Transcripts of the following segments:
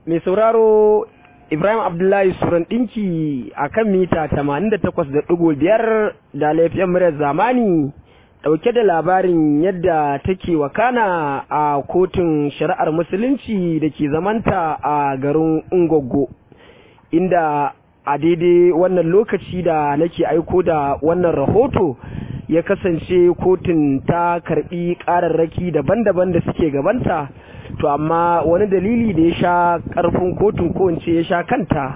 mai sauraro Ibrahim Abdullahi Suran ɗinki a kan mita 88.5 da laifin muryar zamani ɗauke da labarin yadda take wakana a kotun shari'ar musulunci da ke zamanta a garin Ungogo inda a daidai wannan lokaci da nake aiko da wannan rahoto ya kasance kotun ta karbi ƙararraki daban-daban da suke gabanta to amma wani dalili da ya sha karfin kotun ko ya sha kanta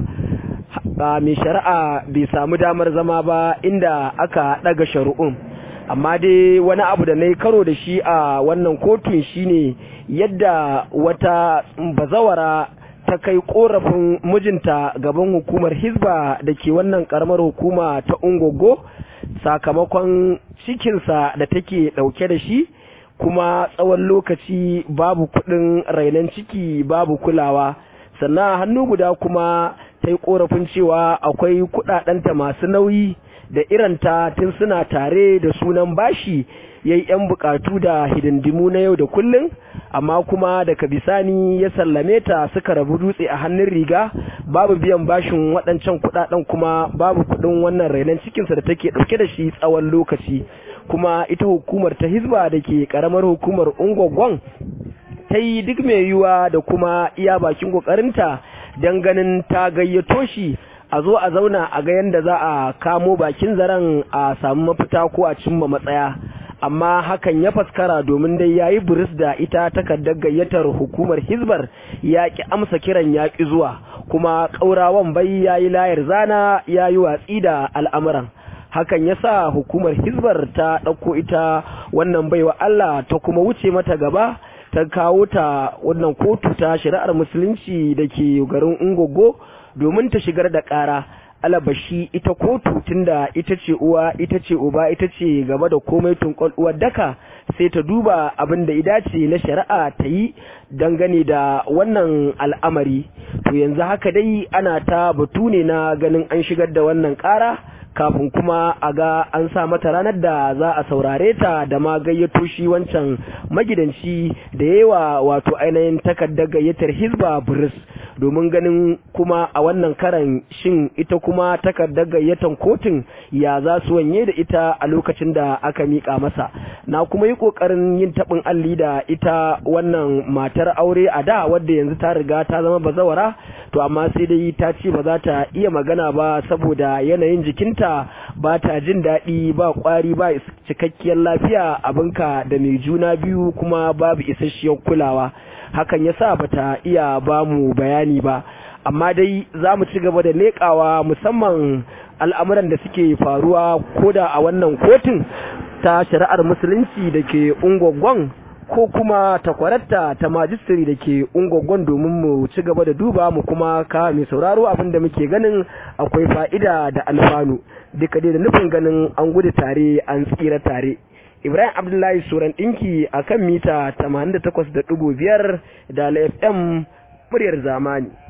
mai shari'a bai samu damar zama ba inda aka daga shari'un amma dai wani abu da na yi karo da shi a wannan kotun shine yadda wata bazawara ta kai korafin mijinta gaban hukumar hizba da ke wannan karamar hukuma ta ungogo sakamakon cikinsa da take dauke da shi kuma tsawon lokaci babu kudin rainon ciki babu kulawa sannan hannu guda kuma ta yi korafin cewa akwai kudadenta masu nauyi da iranta tun suna tare da sunan bashi ya yi 'yan bukatu da hidindimu na yau da kullum amma kuma daga bisani ya sallame ta suka rabu dutse a hannun riga babu biyan bashin waɗancan kudaden kuma babu kudin wannan rainon cikinsa da take ɗauke da shi tsawon lokaci kuma ita hukumar ta hizba da ke karamar hukumar ungwagwan ta yi duk mai yiwuwa da kuma iya bakin kokarinta don ganin ta gayyato shi a zo a zauna a ga yadda za a kamo bakin zaren a samu mafita ko a cimma matsaya amma hakan ya faskara domin dai yayi buris da ita takardar gayyatar hukumar hizbar ya ki amsa kiran ya ki zuwa kuma ƙaurawan bai yayi layar zana yayi watsi da al'amuran hakan ya sa hukumar hizbar ta ɗauko ita wannan baiwa Allah ta kuma wuce mata gaba ta kawo ta wannan kotu ta shari'ar musulunci da ke garin ungogo domin ta shigar da ƙara alabashi ita kotu tunda ita ce uwa ita ce uba ita ce gaba da komai tunkol uwar daka sai ta duba abin da idace na shari'a ta yi dangane da wannan al'amari to yanzu haka dai ana ta batu ne na ganin an shigar da wannan ƙara kafin kuma a ga an sa mata ranar da za a saurare ta da ma gayyato shi wancan magidanci da yawa wato ainihin takardar gayyatar hizba buris domin ganin kuma a wannan karan shin ita kuma takardar gayyatar kotun ya za su wanye da ita a lokacin da aka miƙa masa na kuma yi ƙoƙarin yin taɓin alli da ita wannan matar aure a da wadda yanzu ta riga ta zama bazawara to amma sai dai ta ce ba za ta iya magana ba saboda yanayin jikinta ba ta jin daɗi ba ƙwari ba cikakkiyar lafiya abinka da mai juna biyu kuma babu isasshiyar kulawa hakan yasa bata iya ba mu bayani ba amma dai za mu ci gaba da leƙawa musamman al'amuran da suke faruwa koda a wannan kotun ta shari'ar musulunci da ke ungwaggon ko kuma takwararta ta majistiri da ke ungwaggon domin mu ci gaba da duba mu kuma ka mai sauraro abin da muke ganin akwai fa'ida da alfanu duka dai da nufin ganin an gudu tare an tsira tare Ibrahim Abdullahi Suran ɗinki a kan mita 88.5 da FM muryar zamani.